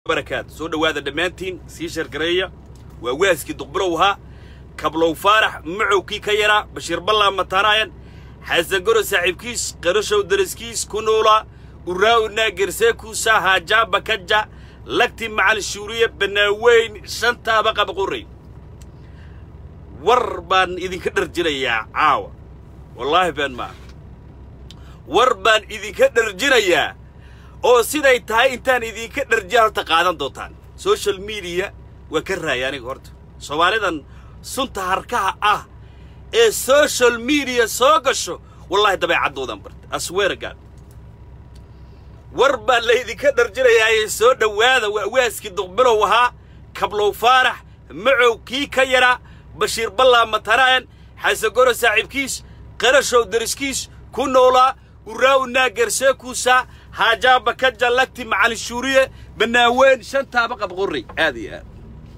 barakaatu soo dhowaada dhammaantiin sii shargareeya waa waaskii duqbilow ahaa kablow faarax macowkii ka yaraa bashiir ballaa mataanaayan xasan goro saaxiibkiis qarashow daraskiis ku noolaa uraaw naagerseekuusa haajaaba kaja lagti macal shuuriye banaaweyn shantaaba qabaqurray war baan idinka dharjinayaa caawa wallaahi been maa war baan idinka dharjinayaa oo siday tahay intaan idinka dharjiya horta qaadan doontaan social mediya waa ka raaya aniga horta soomaalidan sunta harkaha ah ee social mediya soo gasho wallahi dabeecaddoodan barta asweeragaan war baan laydinka dharjinayaa soo dhowaada waa waaskii duqbilow ahaa kablow faarax macow kii ka yaraa bashiir ballaa matanaayan xasagoro saaxiibkiis qarashow dariskiis ku noolaa uraaw naagerseekuusa haajaaba ka jallagti macalin shuuriye banaaweyn shantaaba qabqorray aad iyo aad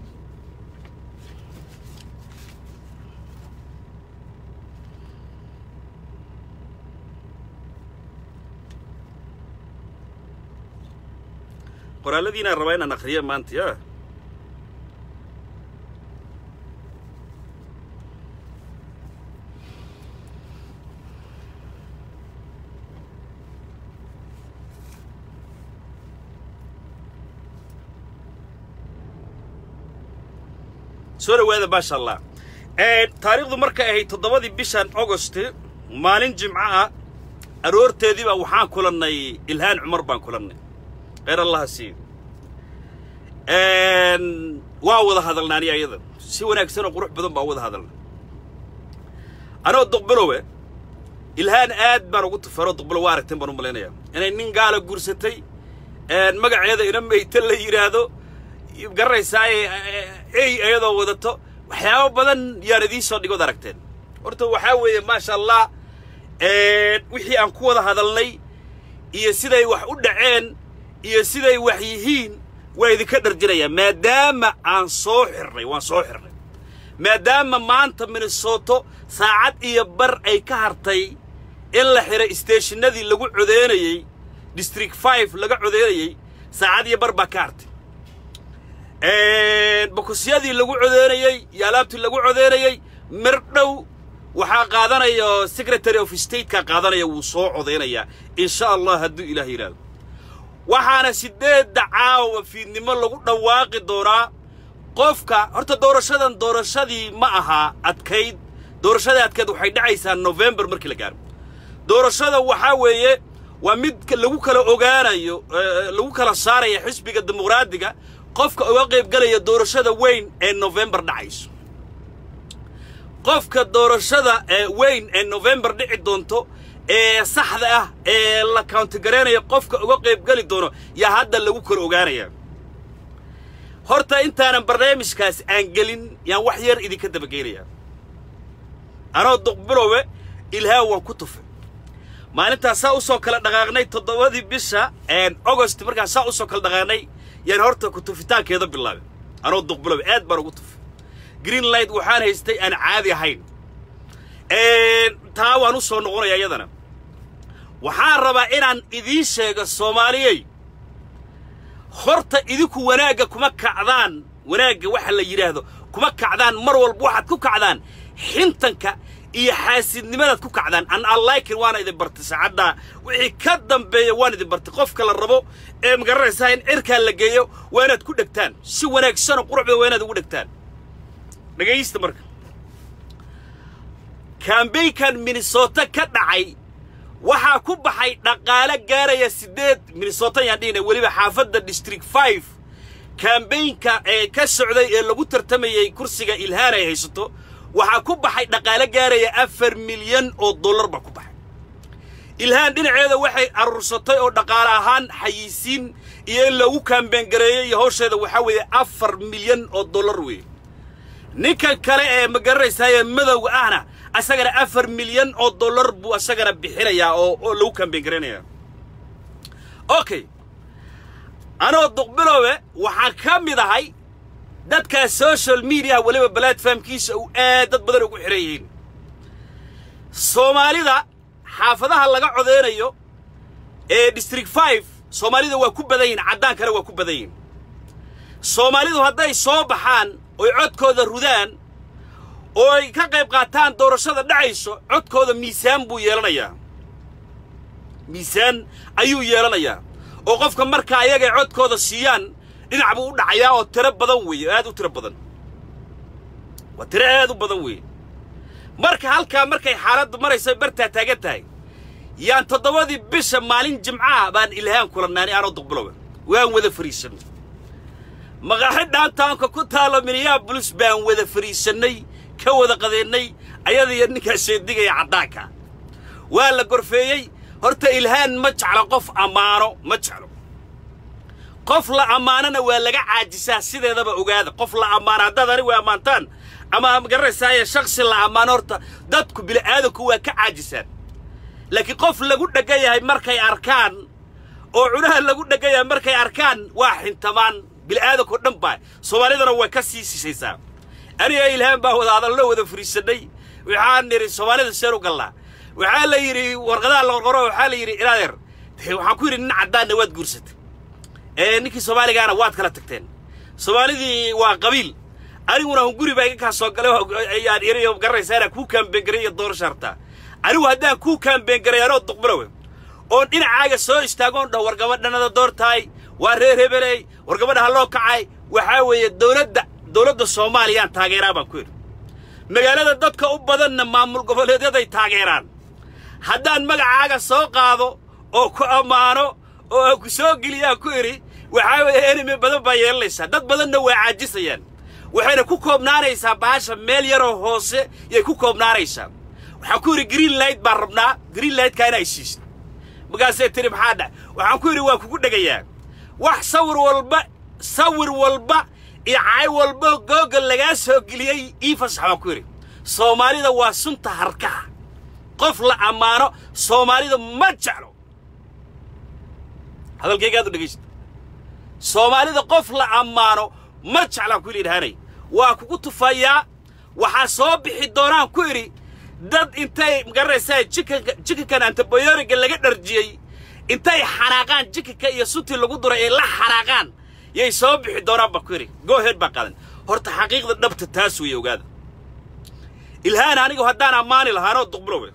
qoraalladiinaan rabaa inaan akhriya maanta ya soo dhowaada maasha allah taariikhdu markay ahayd toddobadii bishan augost maalin jimco ah aroorteediiba waxaan kulannay ilhaan cumar baan kulannay kheyr allaha siiyo waa wada hadalna ani ayada si wanaagsan oo qurux badan baan wada hadalna anoo duqbilowe ilhaan aad baan ugu tufaroo duqbilow waa aragteen baan u malaynayaa inay nin gaala guursatay magaceeda ina meyta la yidhaahdo garanaysaa ey iyadoo wadato waxyaabo badan yaan idiin soo dhigood aragteen horta waxaa weeye maasha allah wixii aan ku wada hadalnay iyo siday wax u dhaceen iyo siday wax yihiin waa idinka dharjinayaa maadaama aan soo xirnay waan soo xirnay maadaama maanta minnesoto saacad iyo bar ay ka hartay in la xiray isteeshinadii lagu codeynayey district five laga codeynayey saacad iyo bar baa ka hartay bokosyadii lagu codeynayey iyo alaabtii lagu codeynayey mir dhow waxaa qaadanaya secretary of stateka qaadanaya wuu soo codeynayaa insha allah hadduu ilaah yidhaahdo waxaana siddeedda caawa fiidnimo lagu dhawaaqi doonaa qofka horta doorashadan doorashadii ma ahaa adkayd doorashadii adkayd waxay dhacaysaa nofembar markii la gaaro doorashada waxaa weeye waa mid lagu kala ogaanayo lagu kala saaraya xisbiga dimuqraadiga qofka uga qayb gelaya doorashada weyn ee nofembar dhacayso qofka doorashada weyn ee nofembar dhici doonto ee saxda ah ee la kauntigaraynayo qofka uga qayb geli doono yaa hadda lagu kala ogaanaya horta intaanan barnaamijkaas aan gelin yaan wax yar idinka dabageynayaa anoo duqbilowe ilhaa waan ku tufay maalintaas saa usoo kala dhaqaaqnay toddobadii bisha augost markaan saa usoo kala dhaqaaqnay yaan horta ku tufitaankeeda bilaabay anoo duqbilowe aad baan ugu tufay green light waxaan haystay aan caadi ahayn taa waan u soo noqonaya iyadana waxaan rabaa inaan idiin sheego soomaaliyey horta idinku wanaagga kuma kacdaan wanaagga waxa la yidhaahdo kuma kacdaan mar walba waxaad ku kacdaan xintanka iyo xaasidnimadaad ku kacdaan an allaykin waana idin bartay saacaddaa wixii ka dambeeya waan idin bartay qofka la rabo ee magaranaysaa in cirkaa la geeyo waa inaad ku dhegtaan si wanaagsanoo quruxda waa inaad ugu dhegtaan dhegaysta marka kambaynkan minnesota ka dhacay waxaa ku baxay dhaqaale gaaraya siddeed minnesota yaan dhihina weliba xaafadda district five kambaynka ee ka socday ee lagu tartamayey kursiga ilhaan ay haysato waxaa ku baxay dhaqaale gaaraya afar milyan oo dollar baa ku baxay ilhaan dhinaceeda waxay aruursatay oo dhaqaale ahaan xayiisiin iyo in lagu kaambayngareeyey iyo hawsheeda waxaa weeye afar milyan oo dollar weeye ninkan kale ee ma garanaysaayee madowga ahna asagana afar milyan oo dollar buu asagana bixinayaa oo oo lagu kambayn garanayaa okay anoo duqbilowe waxaan ka mid ahay dadkaa social mediaha weliba platformkiisa uu aad dad badan ugu xihan yihiin soomaalida xaafadaha laga codeynayo ee district five soomaalida waa ku badan yihin caddaankana waa ku badan yihin soomaalidu hadday soo baxaan oy codkooda rudaan oo ay ka qayb qaataan doorashada dhacayso codkooda miisaan buu yeelanayaa miisaan ayuu yeelanayaa oo qofka markaa ayagay codkooda siiyaan dhinac buu u dhacayaa oo tiro badan weeye aad u tiro badan waa tiro aad u badan weeye marka halkaa markay xaaladdu maraysa bartaa taagan tahay yaan toddobadii bisha maalin jimcaha baan ilhaan kulannaanay aanoo duqbilowa waan wada fariisannay maqaaxi dhaantaanka ku taalo minneabolis baan wada fariisannay ka wada qadeennay ayada iyo ninkaa sheedigaya caddaanka waa la gorfeeyey horta ilhaan ma jeclo qof ammaano ma jeclo qof la ammaanona waa laga caajisaa sideedaba ogaada qof la ammaano haddaad anigu ammaantaan ama magaranaysaayee shaksi la ammaano horta dadku bili'aadanku waa ka caajisaan laakiin qof lagu dheggan yahay markay arkaan oo cunaha lagu dheggan yahay markay arkaan waa xintamaan bili'aadanko dhan baa soomaalidana way ka sii sishaysaa aniga ilhaan baa wada hadallo wada fariisannay waxaan nidhi soomaalida seen u gallaa waxaa la yidhi warqadaha la qorqoro waxaa la yidhi ilaadeer waxaan ku yidhi nin caddaanna waad guursatay ee ninkii soomaaligaana waad kala tagteen soomaalidii waa qabiil aniguna hunguri baa iga kaa soo galay ayaan iriyo garanaysaa inaan kuu kaambeengarayo iyo doorasha hartaa anigu haddaan kuu kaambeengarayo anoo duqbilowe oon dhinacaaga soo istaagoon dhaho war gabadhanada doortahay waa reer hebeley war gabadha ha loo kacay waxaa weeye dowladda dowladda soomaaliyaan taageeraa baan ku yidhi magaalada dadka u badanna maamul goboleedyaday taageeraan haddaan magacaaga soo qaado oo ku ammaano oo aan ku soo geliyaan ku idhi waxaa weeye enimi badan baa yeelanaysaa dad badanna waa caajisayaan waxayna ku koobnaanaysaa baasha meel yaroo hoose yay ku koobnaanaysaa waxaan ku yidhi green light baan rabnaa green lightkaa inay siisid markaasay tiri maxaa dha waxaan ku yidhi waan kugu dhegayaa wax sawir walba sawir walba iyo cay walba googal lagaa soo geliyey ii fasax baan ku yidhi soomaalida waa sunta harkaha qof la ammaano soomaalida ma jeclo hadalkaygaad u dhegaysta soomaalida qof la ammaano ma jeclaan ku yidhi idhaanay waa kugu tufayaa waxaa soo bixi doonaan ku idhi dad intay magaranaysaa jikanka jikankan antibayoriga laga dharjiyey intay xanaaqaan jikanka iyo suntii lagu duray ay la xanaaqaan yay soo bixi doonaan baa ku yidhi gooheed baa qaadan horta xaqiiqda dhabta taas weeye ogaada ilhaan anigu haddaan ammaani lahaanoo duqbilowe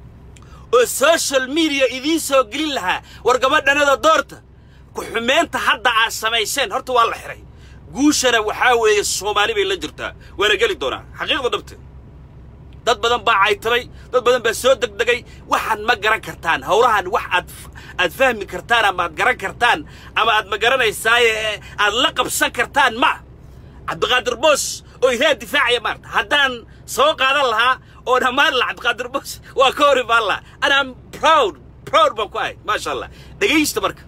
oo social media idiin soo gelin lahaa war gabadhanada doorta ku-xumeynta hadda aad samayseen horta waa la xihay guushana waxaa weeye soomaali bay la jirtaa waana geli doonaa xaqiiqda dhabte dad badan baa caytamay dad badan baa soo degdegay waxaan ma garan kartaan howlahan wax aad aad fahmi kartaan ama aad garan kartaan ama aad ma garanaysaaye aad la qabsan kartaan ma cabdiqaadir boos oo ilaa difaacaya maarta haddaan soo qaadan lahaa oo dhammaan laha cabdiqaadir boos waa ka hor imaan lahaa anaa proud proud baan ku ahay maasha allah dhegaysta marka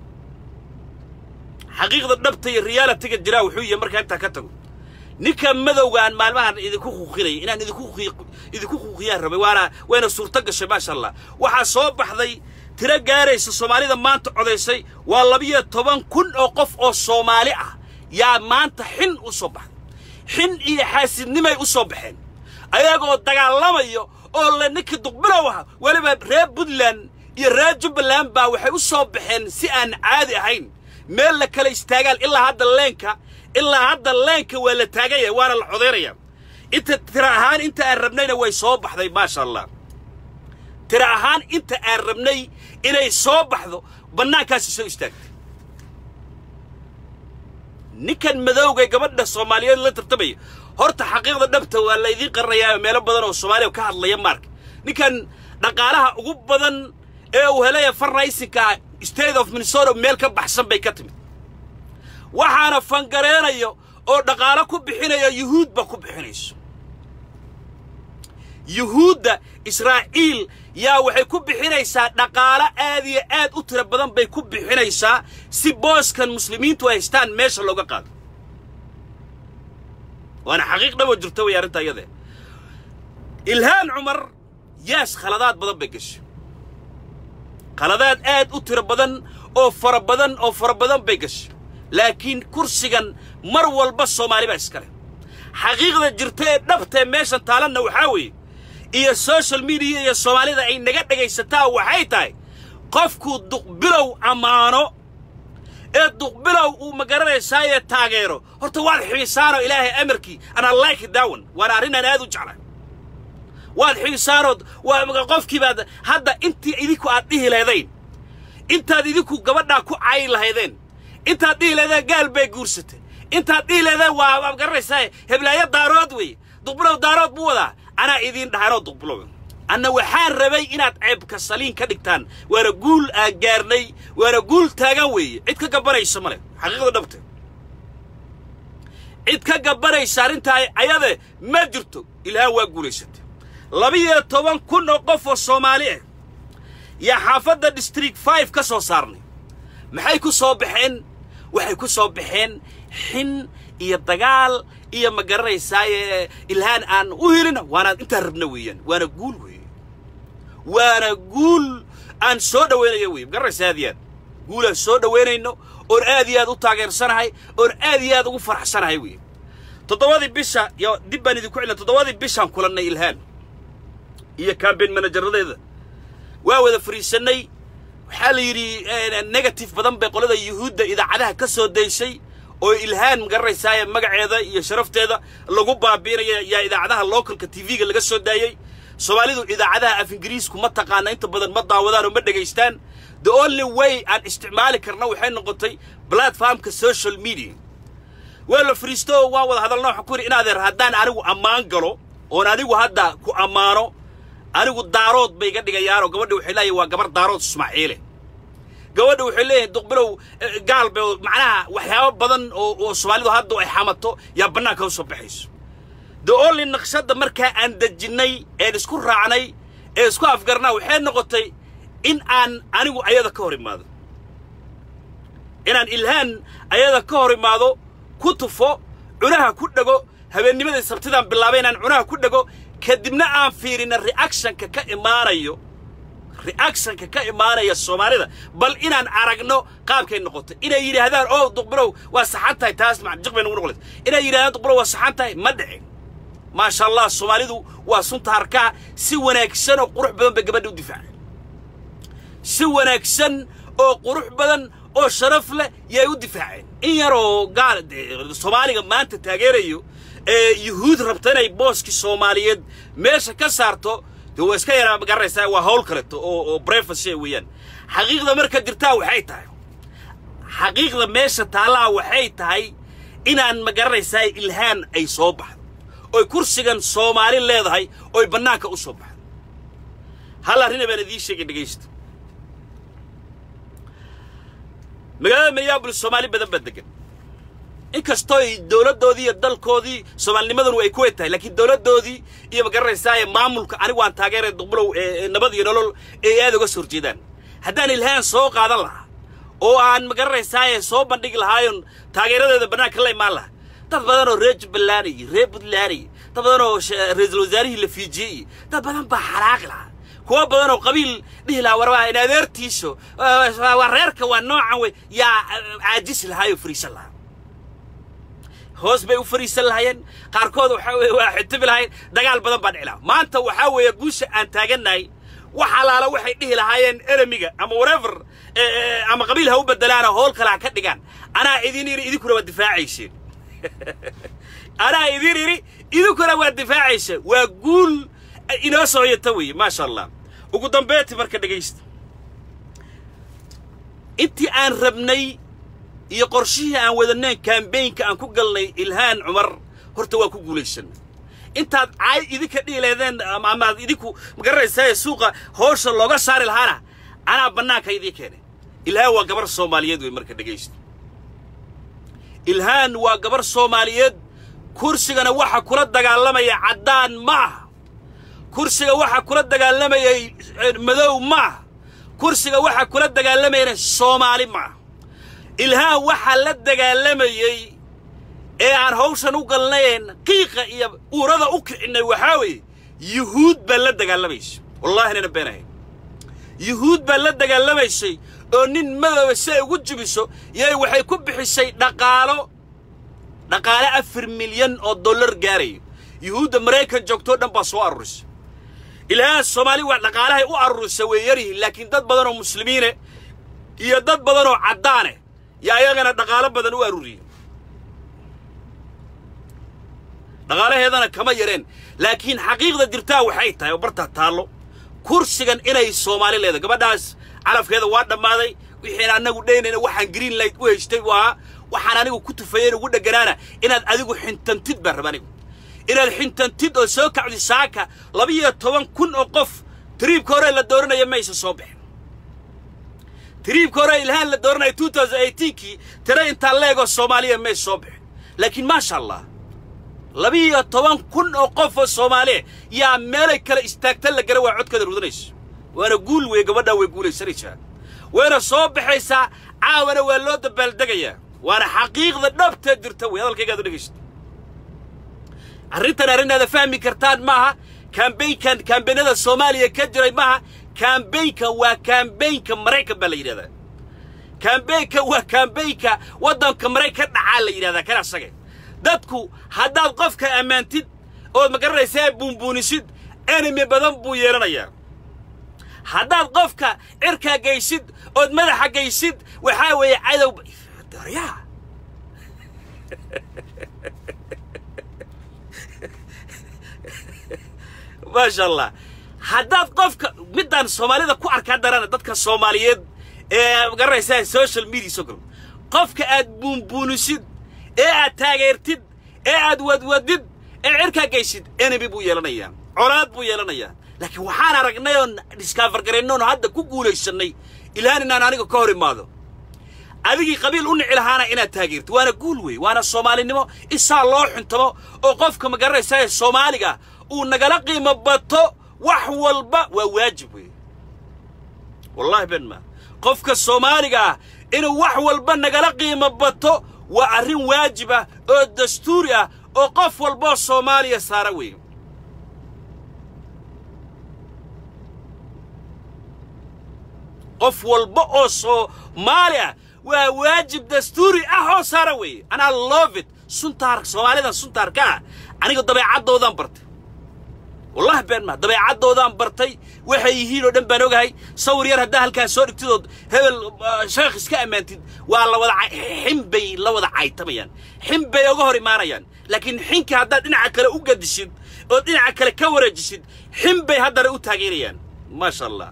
xaqiiqda dhabta iyo realitiga jiraa wuxuu yahay markaa intaa ka tago ninka madowgaan maalmahan idinku kuuqinaya inaan idinku idinku kuuqiyaan rabay waana wayna suurto gashay maasha allah waxaa soo baxday tiro gaaraysa soomaalida maanta codaysay waa labiyo toban kun oo qof oo soomaali ah yaa maanta xin u soo baxday xin iyo xaasidnimay u soo baxeen ayagoo dagaalamayo oo le ninkii duqbilow ah weliba reer puntland iyo reer jubbaland baa waxay u soo baxeen si aan caadi ahayn meel la kala istaagaan ilaa hadda leenka ilaa hadda leenka waa la taagan yahay waana la codaynaya inta tira ahaan inta aan rabnayna way soo baxday maasha allah tira ahaan inta aan rabnay inay soo baxdo bannaankaasi soo istaagtay ninkan madowga gabadha soomaaliyeed la tartamaya horta xaqiiqda dhabta waa la idiin qarinayaa meelo badan oo soomaaliya ka hadlaya maarka ninkan dhaqaalaha ugu badan ee uu helaya farnaysinka state of minnesota meel ka baxsan bay ka timid waxaana fangareenayo oo dhaqaalo ku bixinaya yuhuudba ku bixinayso yuhuudda israa'iil yaa waxay ku bixinaysaa dhaqaalo aad iyo aad u tiro badan bay ku bixinaysaa si booskan muslimiintu ay haystaan meesha looga qaado waana xaqiiq dhabo jirta way arrinta iyadee ilhaan cumar yaas khaladaad badan bay gashay khaladaad aad u tiro badan oo fara badan oo fara badan bay gashay laakiin kursigan mar walba soomaali baa iska leh xaqiiqda jirta ee dhabtae meeshan taalanna waxaa weeye iyo social mediya iyo soomaalida ay naga dhegaysataa waxay tahay qofkuu duqbilow ammaano ee duqbilow uu magaranaysaayee taageero horta waad xiisaanoo ilaahay amarkii anaa like dawan waana arrinaan aad u jeclay waad xiisaanood waa qofkii baad hadda intii idinku aad dhihi lahdayn intaad idinku gabadhaa ku cayi lahaydeen intaad dhihi lahaydeen gaal bay guursatay intaad dhihi lahaydeen waa waa garanaysaa heblaayo daarood weeye duqbilow daarood buu wadaa anaa idiin dhahanoo duqbilow anna waxaan rabay inaad ceebka saliin ka dhigtaan waana guul aan gaarnay waana guul taagan weeye cid ka gabanaysa male xaqiiqda dhabte cid ka gabanaysa arrintaa ayade ma jirto ilhaan waa guulaysatay labiyo toban kun oo qof oo soomaali ah yaa xaafadda district five ka soo saarnay maxay ku soo baxeen waxay ku soo baxeen xin iyo dagaal iyo ma garanaysaaye ilhaan aan u helina waana intaan rabna weeyaan waana guul weeye waana guul aan soo dhowaynayo weye ma garanaysa aad iyo aad guul aan soo dhowaynayno oon aad iyo aad u taageersanahay oon aad iyo aad ugu faraxsanahay weye toddobadii bisha yo dib baan idinku celina toddobadii bishaan kulannay ilhaan iyo campaign manajaradeeda waa wada fariisannay waxaa la yidhi negative badan bay qolada yuhuudda idaacadaha ka soo daysay oo ilhaan magaranaysaay magaceeda iyo sharafteeda lagu baabiinaya yaa idaacadaha localka tv-ga laga soo daayey soomaalidu idaacadaha af ingiriisku ma taqaana inta badan ma daawadaan oo ma dhegaystaan the only way aan isticmaali karna waxay noqotay platformka social media waa la fariisto oo waan wada hadalna waxaan ku yidhi in adeer haddaan anigu ammaan galo oon anigu hadda ku ammaano anigu daarood bay iga dhigayaanoo gabadha waxay leeyahay waa gabar daarood ismaaciile gabadha waxay leeyahay duqbilow gaal bay macnaha waxyaabo badan oo oo soomaalidu hadda ay xamato yaa bannaanka u soo baxayso the only naqshadda markaa aan dejinnay een isku raacnay ee isku afgarnaa waxay noqotay in aan anigu ayada ka hor imaado inaan ilhaan ayada ka hor imaado ku tufo cunaha ku dhego habeennimadii sabtidaan bilaabay inaan cunaha ku dhego kadibna aan fiirina reactionka ka imaanayo reactionka ka imaanaya soomaalida bal inaan aragno qaabkay noqotay inay yidhaahdaan oo duqbilow waa saxan tahay taas jiq bay nagu noqonaysa inay yidhahdaan duqbilow waa saxan tahay ma dhicin maasha allah soomaalidu waa sunta harkaha si wanaagsan oo qurux badan bay gabadha u difaaceen si wanaagsan oo qurux badan oo sharaf leh yay u difaaceen in yaroo gaal soomaaliga maanta taageerayo ee yuhuud rabta inay booskii soomaaliyeed meesha ka saarto dee waa iska yaraa magaranaysaa waa hawl kaleto oo oo brefacy weeyaan xaqiiqda marka jirtaa waxay tahay xaqiiqda meesha taallaa waxay tahay inaan magaranaysaa ilhaan ay soo baxdo oy kursigan soomaali leedahay oy bannaanka u soo baxdo hal arrina baan idiin sheegay dhegaysta magaalada minneabolis soomaali badan baa degan inkastoo ay dowladdoodii iyo dalkoodii soomaalinimadanu ay kuway tahay laakiin dowladdoodii iyo magaranaysaa maamulka anigu aan taageeray duqbulow ee nabad iyo nolol ay aad uga soo horjeedaan haddaan ilhaan soo qaadan lahaa oo aan magaranaysaa soo bandhigi lahaayon taageeradeeda bannaanka la imaan lahaa dad badan oo reer jubbaland iyo reer puntland iyo dad badan oo ra-iisul wasaarihii la fiijiyey iyo dad badan baa xalaaqi lahaa kuwa badan oo qabiil dhihi lahaa warwaa in adeertiiso waa reerka waa noocan wey yaa caajisi lahaayoo fariisan lahaa hoos bay u fariisan lahaayeen qaarkood waxaa weeye waa xitibi lahayn dagaal badan baa dhici lahaa maanta waxaa weeye guusha aan taagannahay wax alaala waxay dhihi lahaayeen enemiga ama whatever ama qabiil ha u bedelaanoo howl kale ha ka dhigaan anaa idin yidhi idinkuna waa difaacayseen anaa idin yidhi idinkuna waa difaacaysa waa guul inoo soo yata weeye maasha allah ugu dambeyntii marka dhegaysta intii aan rabnay iyo qorshihii aan wadanayn kambaynka aan ku galnay ilhaan cumar horta waa ku guulaysanay intaad caay idinka dhihi lahaydeen amaad idinku magaranaysaa suuqa hoosha looga saari lahaana anaa bannaanka idiin keenay ilhaan waa gabar soomaaliyeed wey marka dhegaysta ilhaan waa gabar soomaaliyeed kursigana waxa kula dagaalamaya caddaan ma aha kursiga waxa kula dagaalamayay madow ma aha kursiga waxa kula dagaalamayana soomaali ma aha ilhaan waxaa la dagaalamayey ee aan hawshan u galnayn qiiqa iyo uurada u kicinnay waxaa weeye yuhuud baa la dagaalamaysa wallahi nana beenahayn yuhuud baa la dagaalamaysay oo nin madooba si ay ugu jibiso yay waxay ku bixisay dhaqaalo dhaqaale afar milyan oo dollar gaarayo yuhuudda maraykan joogtoo dhan baa soo arurisay ilaahaan soomaali waa dhaqaalahay u arurisa way yaryihiin laakiin dad badan oo muslimiine iyo dad badan oo caddaane yaa ayagana dhaqaalo badan u aruuriyey dhaqaalaheedana kama yareen laakiin xaqiiqda jirtaa waxay tahay oo bartaa taallo kursigan inay soomaali leedahay gabadhaas calafkeeda waa dhammaaday wixiin annagu dhaynayna waxaan green light u haystay buu ahaa waxaan anigu ku tufayeen ugu dheganaana inaad adigu xintantid baan raba anigu inaad xintantid oo soo kacdi saaka laba-iyo toban kun oo qof tiriibka hore la dooranaya maysa soo baxin tiriibka hore ilhaan la dooranaya two thousand eighteenkii tira intaa leegoo soomaaliya maysa soo baxin laakiin maasha allah laba-iyo toban kun oo qof oo soomaaliya yaa meelay kale istaagta la gara waa codkeeda rudanayso waana guul weeye gabadhaa way guulaysanaysaa wayna soo baxaysaa caawana waa loo dabaaldegayaa waana xaqiiqda dhabteed jirta wey hadalkaygaad u dhegaysta arrintan arrintaada fahmi kartaan maaha kambaynkan kambaynada soomaaliya ka jiray maaha kambaynka waa kambaynka maraykan baa la yidhahdaa kambaynka waa kambaynka waddanka maraykan dhacaa la yidhahdaa kana asage dadku haddaad qofka ammaantid ood ma garanaysaa buunbuunisid enemy badan buu yeelanayaa haddaad qofka cirkaa gaysid ood madaxa gaysid waxaa weeye cadow daryaa maasha allah haddaad qofka middaan soomaalida ku arkaa darana dadka soomaaliyeed ee ma garanaysaa social media soo galo qofka aad buunbuunisid ee aad taageertid ee aad wadwadid ee cirkaa gaysid enemy buu yeelanayaa colaad buu yeelanayaa laakiin waxaan aragnay oon diskaafer garaynoon hadda ku guulaysannay ilaahan inaan aniga ka hor imaado adigii qabiil u nici lahaana inaad taageerto waana guul wey waana soomaalinimo isaa loo xuntamo oo qofka ma garanaysaa ee soomaaliga uu nagala qiimo bato wax walba waa waajib wey wallahi ben ma qofka soomaaliga ah inuu wax walba nagala qiimo bato waa arrin waajib ah oo dastuuri ah oo qof walboo soomaaliya saara wey qof walba oo soomaali ah waa waajib dastuuri ah oo saara weeye anaa love it suntaar soomaalidan suntaarka ah aniga dabeecaddoodan bartay wallahi been maa dabeecaddoodan bartay waxay yihiin oo dhan baan ogahay sawir yar haddaa halkaa soo dhigtidood hebel sheekh iska ammaantid waa la wada xinbay la wada caytamayaan xinbay oga hor imaanayaan laakiin xinka haddaad dhinaca kale u gadisid oo dhinaca kale ka wareejisid xinbay haddana u taageerayaan maasha allah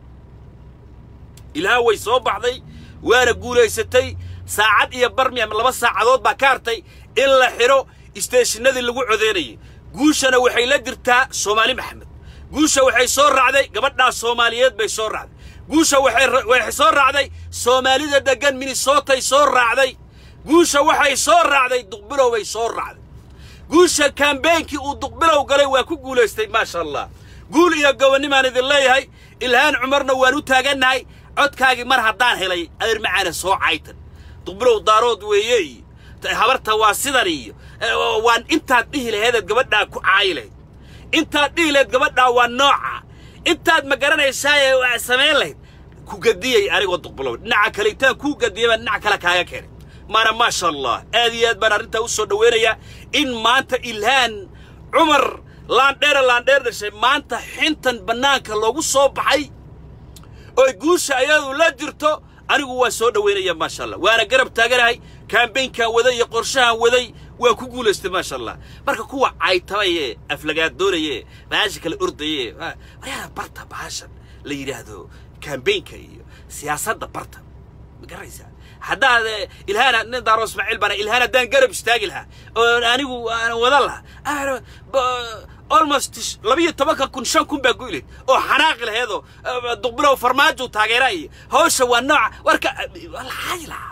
ilaaha way soo baxday waana guulaysatay saacad iyo barmi ama laba saacadood baa ka hartay in la xidho isteeshinadii lagu codeynayay guushana waxay la jirtaa soomaali maxamed guusha waxay soo raacday gabadhaa soomaaliyeed bay soo raacday guusha waxay soo raacday soomaalida deggan minnesotay soo raacday guusha waxay soo raacday duqbilow bay soo raacday guusha kambeynkii uu duqbilow galay waa ku guulaystay maasha allah guul iyo gobonnimaan idin leeyahay ilhaan cumarna waan u taagannahay codkaagii mar haddaan helay adeer macaana soo caytan duqbilow daarood weeye iyo habarta waa sidan iyo waan intaad dhihi laheedeed gabadhaa ku caayi lahayd intaad dhihi lahayd gabadhaa waa nooca intaad ma garanaysaaye waa samayn lahayd ku gadiyey anigoo duqbilow dhinaca kale intaan kuu gadiyay baan dhinac kale kaaga keenay maana maasha allah aad iyo aad baan arrintaa u soo dhowaynayaa in maanta ilhaan cumar laandheera laandheer dhashay maanta xintan bannaanka loogu soo baxay oy guusha ayadu la jirto anigu waa soo dhowaynaya maasha allah waana garab taaganahay kambaynkan waday iyo qorshahan waday waa ku guulaystay maasha allah marka kuwa caytabaye aflagaadoonayee bahasha kale ordaye waryaada barta bahashan la yidhaahdo kambaynka iyo siyaasadda barta ma garanaysaa haddaad ilhaana nin daaro ismaaciil bana ilhaan haddaan garab istaagi lahaa oo anigu aan wadan lahaa almost labiyo tobanka kun shan kun baa goyleed oo xanaaqi laheedoo duqbilow farmaajo taageera iyo hawsha waa nooca warka walcaayi lahaa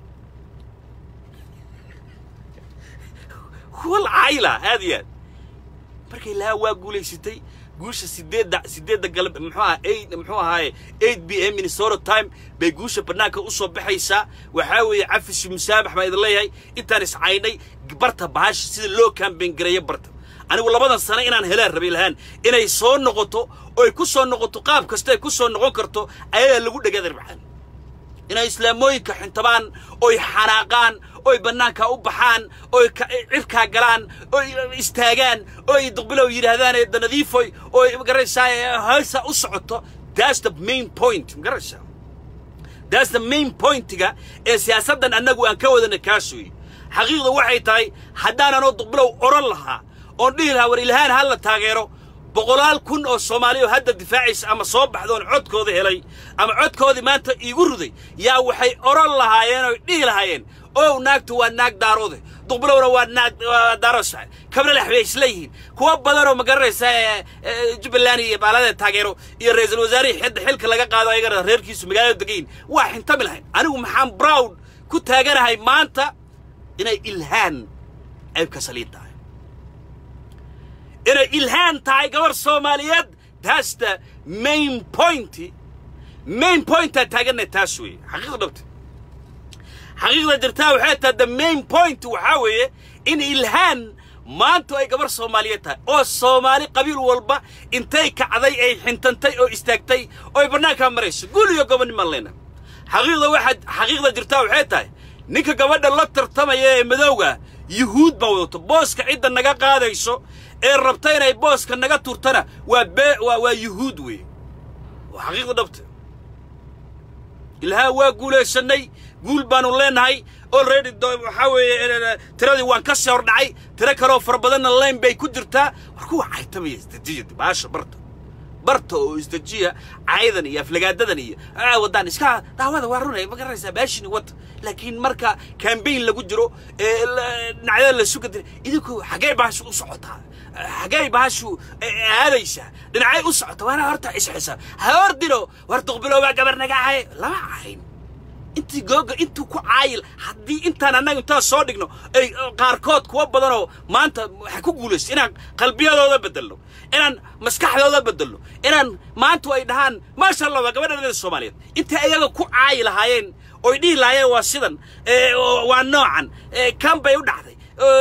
walcaayi lahaa aad iyo aad marka ilaa waa guulaysatay guusha sideedda sideedda galab muxuu aha eight muxuu ahaaye eight b m minnesota time bay guusha bannaanka u soo baxaysaa waxaa weeye cafis musaamax baan idin leeyahay intaan iscaynay barta bahasha sida loo kambayn gareeyo barta anigu labadan sano inaan helaan rabay lahaan inay soo noqoto oo ay ku soo noqoto qaab kasta ay ku soo noqon karto ayagaa lagu dhegaadan macaan inay islaamooyinka xintabaan oy xanaaqaan oy bannaankaa u baxaan oy cirkaa galaan oy istaagaan oy duqbilow yidhaahdaan danadiifoy oy magaraysaa hawsa u socoto that's the main point magaraysaa that's the main pointiga ee siyaasaddan annagu aan ka wadana kaas weeye xaqiiqda waxay tahay haddaananoo duqbilow odhan lahaa oon dhihi lahaa war ilhaan ha la taageero boqolaal kun oo soomaali oo hadda difaacaysa ama soo baxdoon codkooda helay ama codkoodii maanta iigu ruday yaa waxay odhan lahaayeen oy dhihi lahaayeen ow naagtu waa naag daaroode duqbilowna waa naag daarosa kabna lex bay isla yihiin kuwa badanoo ma garanaysa jubbaland iyo baalada taageero iyo ra-iisul wasaarihii xidda xilka laga qaado ayagana reerkiisu magaalada degayin waa xintami lahayn anigu maxaan browd ku taaganahay maanta inay ilhaan ceybka saliid tahay inay ilhaan tahay gabar soomaaliyeed that's the main point main pointaa taaganay taas weeye xaqiiqda dhabta xaqiiqda jirtaa waxay tahay the main point waxaa weeye in ilhaan maanta ay gabar soomaaliyeed tahay oo soomaali qabiil walba intay kacday ay xintantay oo istaagtay oo ay bannaankaa marayso guul iyo gobonnimaan leyna xaqiiqda waxaa xaqiiqda jirtaa waxay tahay ninka gabadha la tartamaya ee madowga yuhuud baa wadato booska cidda naga qaadayso ee rabta inay booska naga turtana waa bee waa waa yuhuud weeye waa xaqiiqda dhabta ilhaa waa guulaysannay guul baanu leenahay already waxaa weeye tiradii waan ka sii hordhacay tiro kaleoo fara badanna layn bay ku jirtaa war kuwa caytamaya isdejiya baasha barta barta oo isdejiya caydan iyo aflagaadadan iyo waddaan iska daawada waa runay ma garanaysaa baashini wata laakiin marka kambayn lagu jiro ee dhinacyada la suga dira idinku xaggee baashu u socotaa xaggee baashu aadaysaa dhinacay u socota waana horta isxisa ha ordino war duqbiloobaa gabar naga cahay lama cahayn intii googa intuu ku caayil haddii intaan annaga intaan soo dhigno ay qaarkood kuwa badanoo maanta waxay ku guulaysa inaan qalbiyadooda beddelno inaan maskaxdooda beddelno inaan maantu ay dhahaan maasha allah waa gabadha soomaaliyeed intay ayaga ku caayi lahaayeen oy dhihi lahaayeen waa sidan waa noocan kan bay u dhacday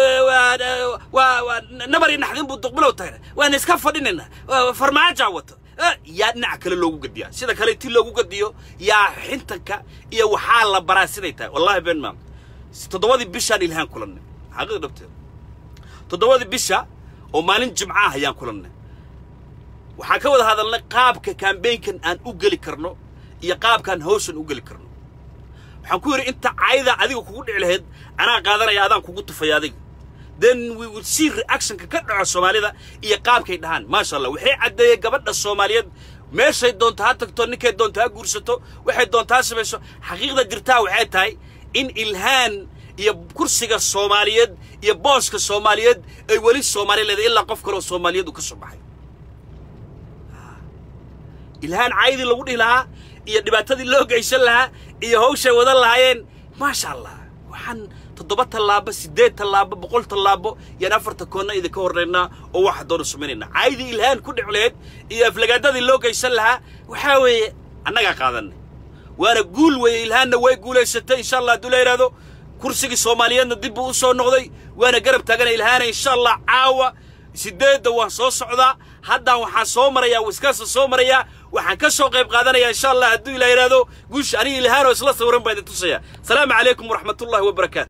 waa nabari naxdin buu duqbilow tahay waan iska fadhinaynaa farmaajaa wata yaa dhinaca kale loogu gadiyaa sida kale ti loogu gadiyo yaa xintanka iyo waxaa la baraa siday tahay wallahi been maam toddobadii bishaan ilhaan kulannay xaqiiq dhabteed toddobadii bisha oo maalin jimca ah ayaan kulannay waxaan ka wada hadalnay qaabka kambaynkan aan u geli karno iyo qaabkaan hawshan u geli karno waxaan ku yidhi inta cayda adiga kugu dhici lahayd anaa qaadanaya adaan kugu tufaya adiga then we will see reactionka ka dhaco soomaalida iyo qaabkay dhahaan maasha allah waxay caddeeyey gabadha soomaaliyeed meeshay doonto ha tagto ninkay doonto ha guursato waxay doonto ha samayso xaqiiqda jirtaa waxay tahay in ilhaan iyo kursiga soomaaliyeed iyo booska soomaaliyeed ay weli soomaali leedahay ilaa qof kaloo soomaaliyeed uu ka soo baxay ilhaan caydii lagu dhihi lahaa iyo dhibaatadii loo geysan lahaa iyo hawshay wadan lahaayeen maasha allah waxaan toddoba tallaabo siddeed tallaabo boqol tallaabo yaan afarta koonna idinka horraynaa oo waxa doona samaynaynaa caydii ilhaan ku dhic laheyd iyo aflagaadadii loo geysan lahaa waxaa weeye annagaa qaadanay waana guul weeye ilhaanna way guulaysatay insha allah hadduu la yidhaahdo kursigii soomaaliyeedna dib buu u soo noqday waana garab taagana ilhaana insha allah caawa siddeedda waan soo socdaa haddaan waxaan soo marayaa wiskaasa soo marayaa waxaan ka soo qayb qaadanayaa insha allah hadduu ila yidhaahdo guusha aniga ilhaanoo isla sawiran baa idin tusaya asalaamu calaykum waraxmatullahi wabarakaatu